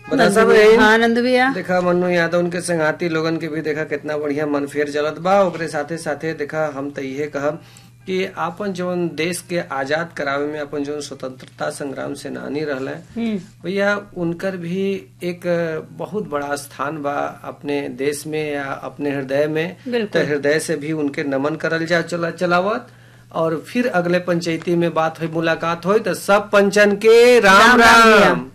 बतासा बहन हाँ नंद भैया देखा मन्नू यादव उनके संगाती लोगन के भी देखा कितना बढ़िया मन फेर जलत बा ओकरे साथे साथे देखा हम तो इहे कहब कि आपन जौन देश के आजाद करावे में अपन जौन स्वतंत्रता संग्राम सेनानी रहले हम्म भैया उनकर भी एक बहुत बड़ा स्थान बा अपने देश में या अपने हृदय में बिल्कुल। तो हृदय से भी उनके नमन करल जा चला चलावत और फिर अगले पंचायती में बात हुई मुलाकात हुई तो सब पंचन के राम राम राम राम, भैया। राम।